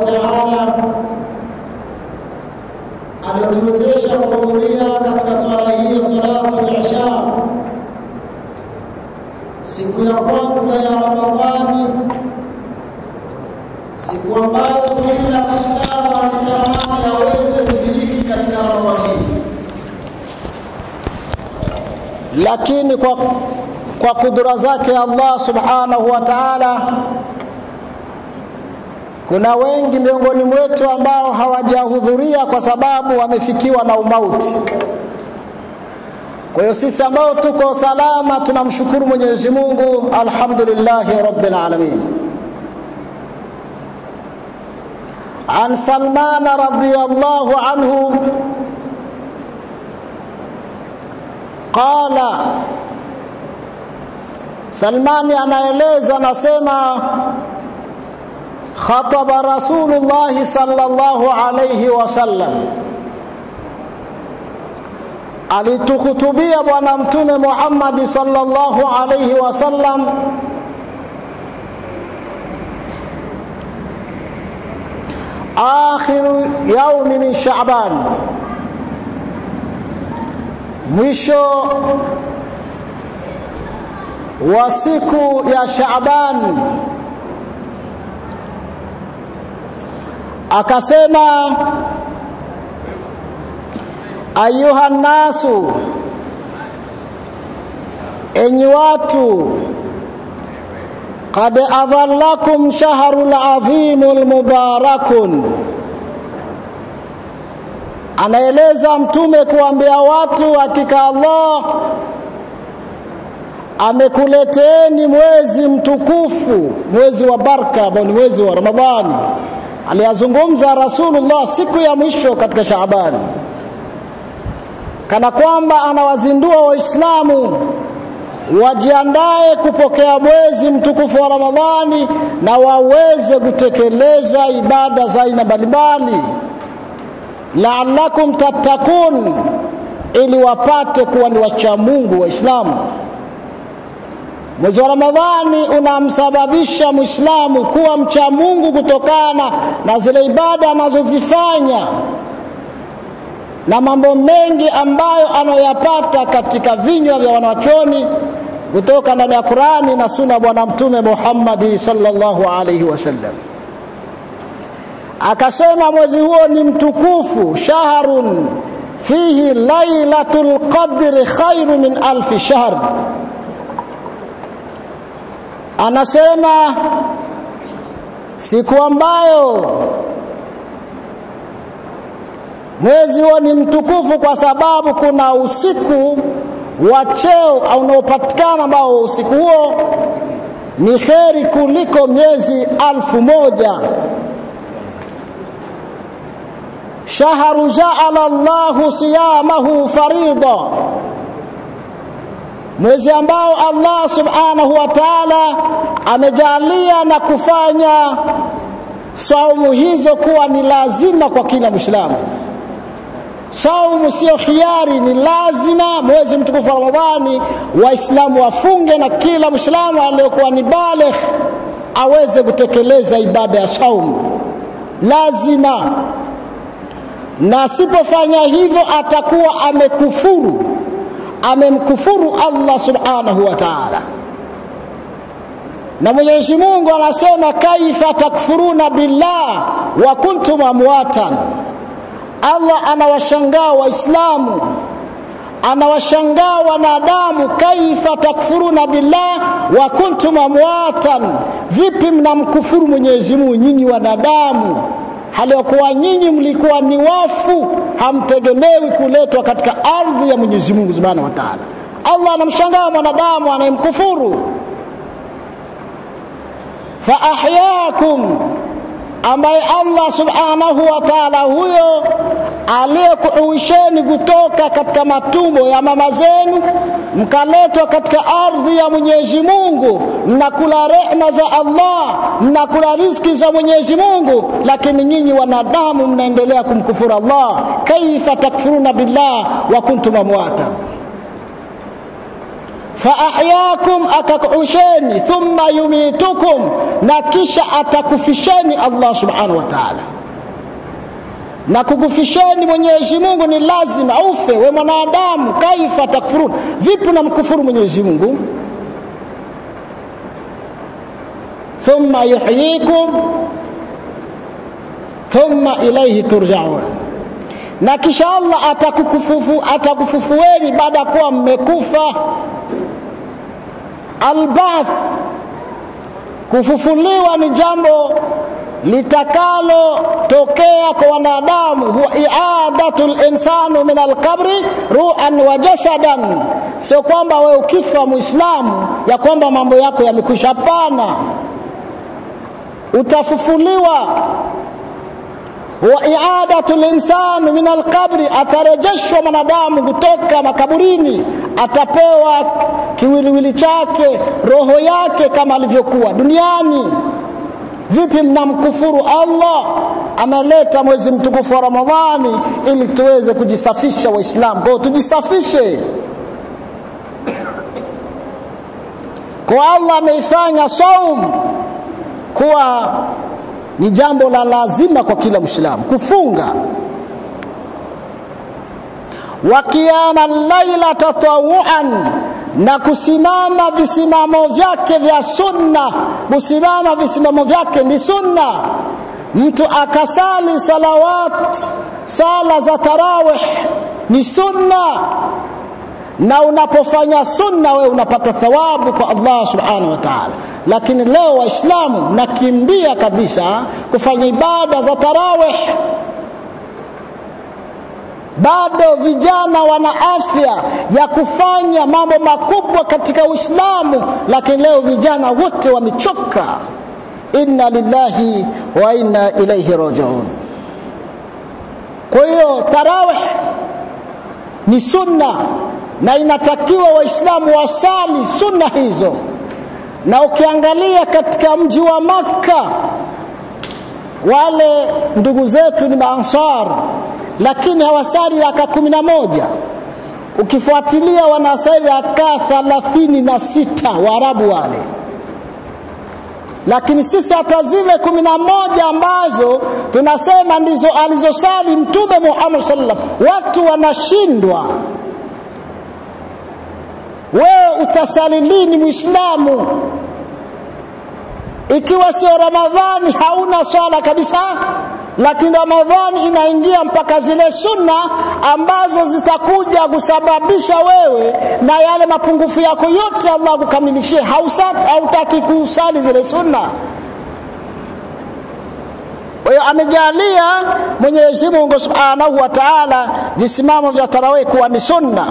taala alituwezesha kuhudhuria katika swala hii ya salatu lisha siku ya kwanza ya Ramadhani, siku ambayo kila Muislamu anatamani aweze kushiriki katika Ramadhani hii, lakini kwa, kwa kudura zake Allah subhanahu wa ta'ala kuna wengi miongoni mwetu ambao hawajahudhuria kwa sababu wamefikiwa na umauti. Kwa hiyo sisi ambao tuko salama tunamshukuru Mwenyezi Mungu, alhamdulillahi rabbil alamin. An Salman radhiyallahu anhu qala, Salmani anaeleza anasema khataba Rasulullah sallallahu alayhi wasallam, alituhutubia Bwana Mtume Muhammad sallallahu alayhi wasallam akhiru yaumi min Shaaban, mwisho wa siku ya Shaaban akasema ayuha nnasu, enyi watu, qad adhallakum shahru ladhimu lmubarakun. Anaeleza Mtume kuambia watu, hakika Allah amekuleteeni mwezi mtukufu, mwezi wa baraka ambao ni mwezi wa Ramadhani. Aliyazungumza Rasulullah siku ya mwisho katika Shaabani, kana kwamba anawazindua Waislamu wajiandae kupokea mwezi mtukufu wa Ramadhani na waweze kutekeleza ibada za aina mbalimbali, laalakum tattakun, ili wapate kuwa ni wacha Mungu Waislamu. Mwezi wa Ramadhani unamsababisha Muislamu kuwa mcha Mungu kutokana na zile ibada anazozifanya na mambo mengi ambayo anayoyapata katika vinywa vya wanawachoni kutoka ndani ya Qurani na Sunna ya Bwana Mtume Muhammadi sallallahu alaihi wasallam. Akasema mwezi huo ni mtukufu, shahrun fihi lailatul qadri khairu min alfi shahr anasema siku ambayo mwezi huo ni mtukufu kwa sababu kuna usiku wa cheo au unaopatikana ambao usiku huo ni kheri kuliko miezi alfu moja shahru jaala llahu siyamahu farida mwezi ambao Allah subhanahu wa ta'ala amejalia na kufanya saumu hizo kuwa ni lazima kwa kila Muislamu. Saumu sio khiari, ni lazima. Mwezi mtukufu wa Ramadhani Waislamu wafunge, na kila Muislamu aliyokuwa ni baligh aweze kutekeleza ibada ya saumu, lazima, na asipofanya hivyo atakuwa amekufuru amemkufuru Allah subhanahu wa ta'ala. Na Mwenyezi Mungu anasema kaifa takfuruna billah wa kuntum amwatan. Allah anawashangaa Waislamu, anawashangaa wanadamu, kaifa takfuruna billah wa kuntum amwatan, vipi mnamkufuru Mwenyezi Mungu nyinyi wanadamu hali ya kuwa nyinyi mlikuwa ni wafu, hamtegemewi kuletwa katika ardhi ya Mwenyezi Mungu Subhanahu wa Ta'ala. Allah anamshangaa mwanadamu anayemkufuru. fa ahyakum, ambaye Allah Subhanahu wa Ta'ala huyo aliyekuuisheni kutoka katika matumbo ya mama zenu mkaletwa katika ardhi ya Mwenyezi Mungu, mnakula rehma za Allah, mnakula riziki za Mwenyezi Mungu, lakini nyinyi wanadamu mnaendelea kumkufuru Allah. Kaifa takfuruna billah wa kuntum amwata faahyakum akakuhusheni thumma yumitukum na kisha atakufisheni allah subhanahu wa taala na kukufisheni mwenyezi mungu ni lazima ufe we mwanadamu kaifa takfurun vipi namkufuru mwenyezi mungu thumma yuhyikum thumma ilaihi turjaun na kisha allah atakufufueni atakufufu baada ya kuwa mmekufa albath kufufuliwa ni jambo litakalotokea kwa wanadamu huwa iadatu linsanu min alqabri ruhan wa jasadan sio kwamba we ukifa muislamu ya kwamba mambo yako yamekwisha hapana utafufuliwa wa iadatu linsanu min alqabri atarejeshwa mwanadamu kutoka makaburini atapewa kiwiliwili chake roho yake kama alivyokuwa duniani vipi mnamkufuru allah ameleta mwezi mtukufu wa ramadhani ili tuweze kujisafisha waislamu kwao tujisafishe kwa allah ameifanya saum kuwa ni jambo la lazima kwa kila mwislamu kufunga wa qiyama llaila tatawuan na kusimama visimamo vyake vya sunna kusimama visimamo vyake ni sunna mtu akasali salawat sala za tarawih ni sunna na unapofanya sunna wewe unapata thawabu kwa allah subhanahu wa taala lakini leo waislamu nakimbia kabisa kufanya ibada za tarawih bado vijana wana afya ya kufanya mambo makubwa katika uislamu lakini leo vijana wote wamechoka inna lillahi wa inna ilaihi rajiun kwa hiyo tarawih ni sunna na inatakiwa waislamu wasali sunna hizo na ukiangalia katika mji wa makka wale ndugu zetu ni maansar lakini hawasali raka kumi na moja ukifuatilia wanasali raka thalathini na sita waarabu wale lakini sisi hata zile kumi na moja ambazo tunasema ndizo alizosali mtume muhammad sallam watu wanashindwa wewe utasali lini mwislamu ikiwa sio ramadhani hauna swala kabisa lakini ramadhani inaingia mpaka zile sunna ambazo zitakuja kusababisha wewe na yale mapungufu yako yote allah kukamilishie hautaki kusali zile sunna kwa hiyo amejalia mwenyezi mungu subhanahu wa taala visimamo vya tarawih kuwa ni sunna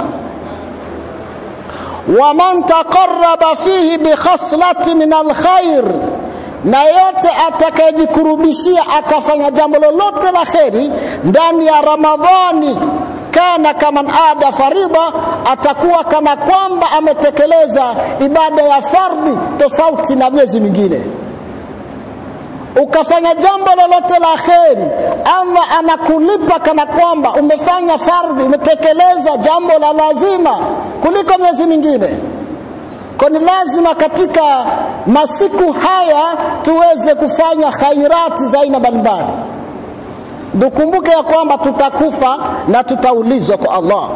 waman taqaraba fihi bikhaslati min alkhair na yote atakayejikurubishia akafanya jambo lolote la kheri ndani ya ramadhani kana kaman ada faridha atakuwa kana kwamba ametekeleza ibada ya fardhi tofauti na miezi mingine ukafanya jambo lolote la kheri allah anakulipa kana kwamba umefanya fardhi umetekeleza jambo la lazima kuliko miezi mingine kwa ni lazima katika masiku haya tuweze kufanya khairati za aina mbalimbali tukumbuke ya kwamba tutakufa na tutaulizwa kwa allah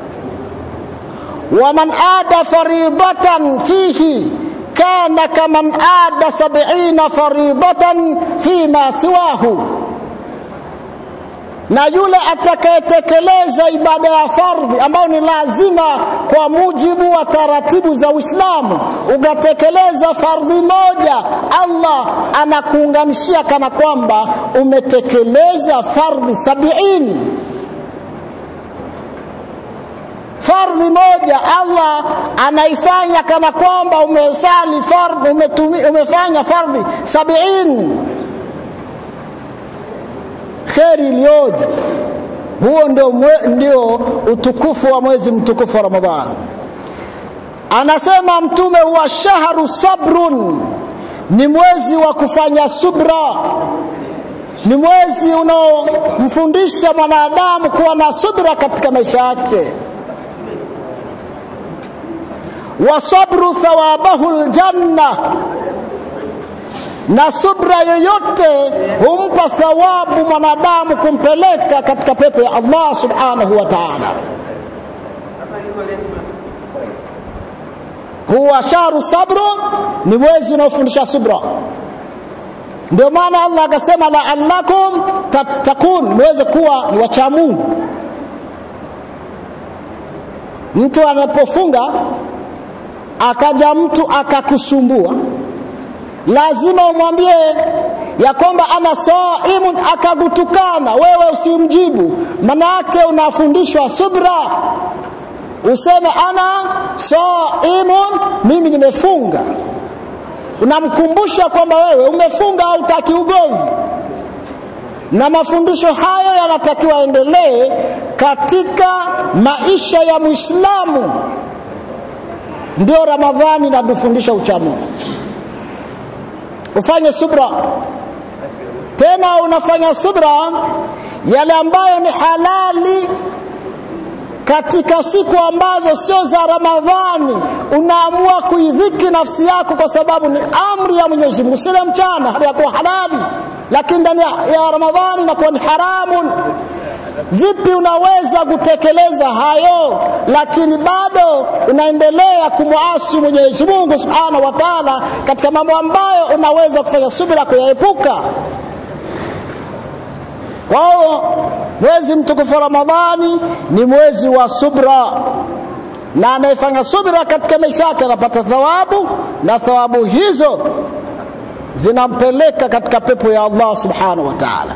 waman ada faridatan fihi kana kaman ada sabina faridatan fima siwahu na yule atakayetekeleza ibada ya fardhi ambayo ni lazima kwa mujibu wa taratibu za Uislamu, ukatekeleza fardhi moja, Allah anakuunganishia kana kwamba umetekeleza fardhi sabiini. Fardhi moja Allah anaifanya kana kwamba umesali fardhi, umetumi, umefanya fardhi sabiini kheri iliyoje! Huo ndio, mwe, ndio utukufu wa mwezi mtukufu wa Ramadhani. Anasema Mtume, huwa shahru sabrun, ni mwezi wa kufanya subra, ni mwezi unaomfundisha mwanadamu kuwa na subra katika maisha yake. wasabru thawabahu ljanna na subra yoyote humpa thawabu mwanadamu kumpeleka katika pepo ya Allah subhanahu wa ta'ala. Huwa sharu sabru, ni mwezi unaofundisha subra. Ndio maana Allah akasema la'allakum tattaqun, muweze kuwa ni wacha Mungu. Mtu anapofunga akaja mtu akakusumbua lazima umwambie ya kwamba ana saimun, akagutukana wewe usimjibu, manake unafundishwa subra. Useme ana saimun, mimi nimefunga. Unamkumbusha kwamba wewe umefunga, hautaki ugomvi, na mafundisho hayo yanatakiwa endelee katika maisha ya Muislamu. Ndio Ramadhani inatufundisha uchamungu ufanye subra tena unafanya subra yale ambayo ni halali katika siku ambazo sio za Ramadhani, unaamua kuidhiki nafsi yako kwa sababu ni amri ya Mwenyezi Mungu. Sile mchana hali ya kuwa halali, lakini ndani ya Ramadhani inakuwa ni haramun. Vipi unaweza kutekeleza hayo lakini bado unaendelea kumwasi Mwenyezi Mungu Subhanahu wa Ta'ala katika mambo ambayo unaweza kufanya subira kuyaepuka? Kwa hiyo mwezi mtukufu Ramadhani ni mwezi wa subra, na anayefanya subira katika maisha yake anapata thawabu, na thawabu hizo zinampeleka katika pepo ya Allah Subhanahu wa Ta'ala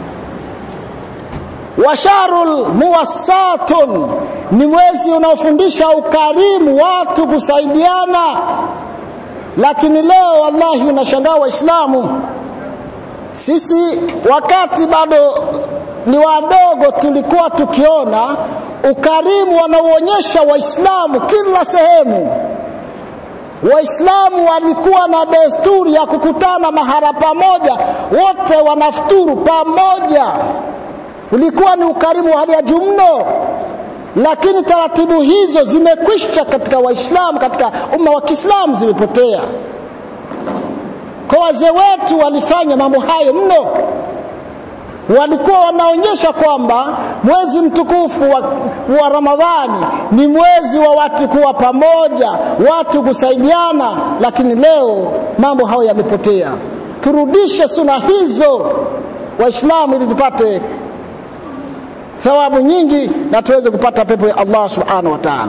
wa sharul muwassatun ni mwezi unaofundisha ukarimu, watu kusaidiana. Lakini leo wallahi, unashangaa Waislamu, sisi wakati bado ni wadogo, tulikuwa tukiona ukarimu wanaoonyesha Waislamu kila sehemu. Waislamu walikuwa na desturi ya kukutana mahara pamoja, wote wanafuturu pamoja ulikuwa ni ukarimu wa hali ya juu mno, lakini taratibu hizo zimekwisha katika Waislamu, katika umma wa Kiislamu zimepotea. Kwa wazee wetu walifanya mambo hayo mno, walikuwa wanaonyesha kwamba mwezi mtukufu wa, wa Ramadhani ni mwezi wa watu kuwa pamoja, watu kusaidiana, lakini leo mambo hayo yamepotea. Turudishe suna hizo Waislamu ili tupate thawabu nyingi na tuweze kupata pepo ya Allah subhanahu wa ta'ala.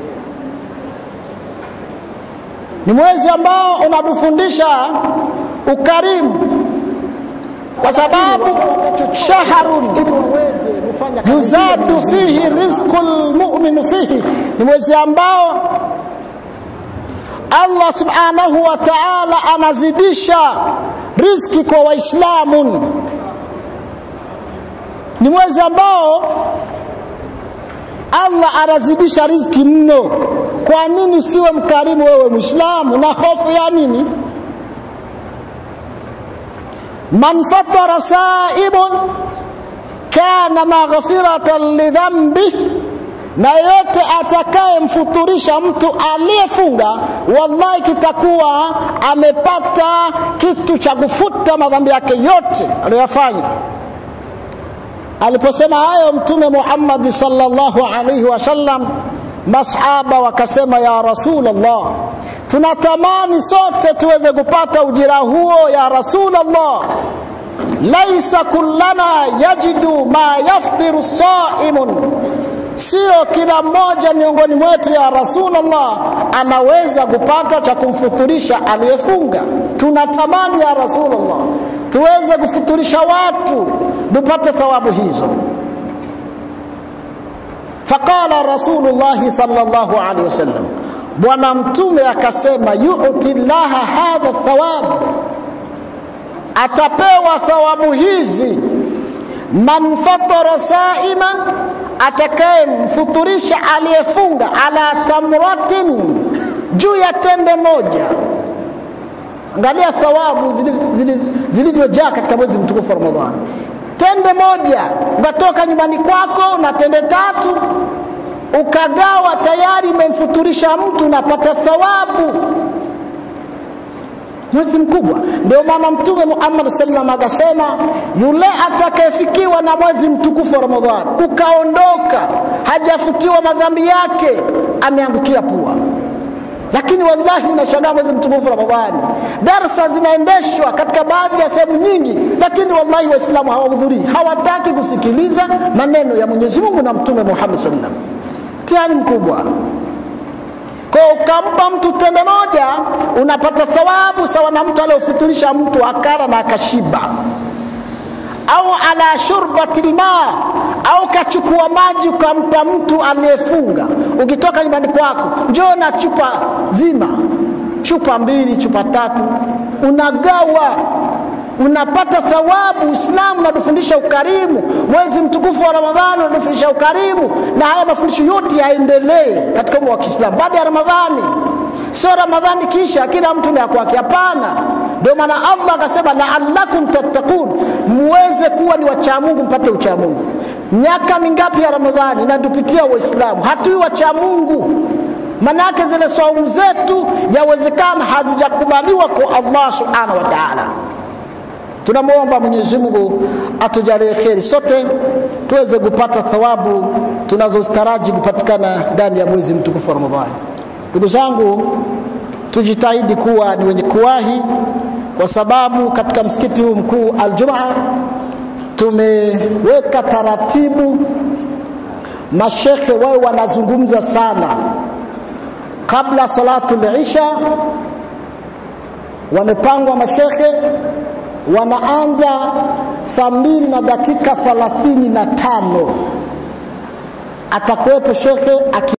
Ni mwezi ambao unatufundisha ukarimu, kwa sababu shahrun yuzadu fihi rizqul mu'min fihi, ni mwezi ambao Allah subhanahu wa ta'ala anazidisha riziki kwa Waislamu ni mwezi ambao Allah anazidisha riziki mno. Kwa nini usiwe mkarimu wewe Muislamu? Na hofu ya nini? man fatara saibun kana maghfiratan lidhambi, na yote atakayemfuturisha mtu aliyefunga, wallahi kitakuwa amepata kitu cha kufuta madhambi yake yote aliyoyafanya. Aliposema hayo Mtume Muhammad sallallahu alaihi wasallam, masahaba wakasema, ya Rasulullah, tunatamani sote tuweze kupata ujira huo ya Rasulullah. Laisa kullana yajidu ma yaftiru saimun, sio kila mmoja miongoni mwetu ya Rasulullah anaweza kupata cha kumfuturisha aliyefunga. Tunatamani ya Rasulullah tuweze kufuturisha watu tupate thawabu hizo. Faqala Rasulullahi sallallahu alaihi wasallam, Bwana Mtume akasema, yuti llaha hadha thawab, atapewa thawabu hizi man fatara saiman, atakayemfuturisha aliyefunga, ala tamratin, juu ya tende moja. Angalia thawabu zilivyojaa katika mwezi mtukufu wa Ramadhani. Tende moja, ukatoka nyumbani kwako na tende tatu, ukagawa tayari umemfuturisha mtu unapata thawabu mwezi mkubwa ndio maana mtume muhammad sallam akasema yule atakayefikiwa na mwezi mtukufu wa ramadhani ukaondoka hajafutiwa madhambi yake ameangukia pua lakini wallahi unashangaa mwezi mtukufu ramadhani darsa zinaendeshwa katika baadhi ya sehemu nyingi lakini wallahi waislamu hawahudhurii hawataki kusikiliza maneno ya mwenyezi mungu na mtume muhammad sallam mtihani mkubwa kwa ukampa mtu tende moja unapata thawabu sawa na mtu aliyofuturisha mtu akara na akashiba au ala shurbati lma au kachukua maji ukampa mtu aliyefunga ukitoka nyumbani kwako njoo na chupa zima chupa mbili chupa tatu unagawa unapata thawabu uislamu unatufundisha ukarimu mwezi mtukufu wa ramadhani unatufundisha ukarimu na haya mafundisho yote yaendelee katika umma wa kiislamu baada ya ramadhani sio ramadhani kisha kila mtu ni akwake hapana ndio maana allah akasema laalakum tattakun muweze kuwa ni wachamungu mpate uchamungu miaka mingapi ya ramadhani inatupitia waislamu hatui wachamungu manake zile saumu zetu yawezekana hazijakubaliwa kwa allah subhanahu wa taala tunamwomba mwenyezi mungu atujalie kheri sote tuweze kupata thawabu tunazozitaraji kupatikana ndani ya mwezi mtukufu wa ramadhani ndugu zangu tujitahidi kuwa ni wenye kuwahi kwa sababu katika msikiti huu mkuu aljumaa tumeweka taratibu mashekhe wawe wanazungumza sana kabla salatu lisha wamepangwa mashekhe wanaanza saa mbili na dakika thalathini na tano atakuwepo shekhe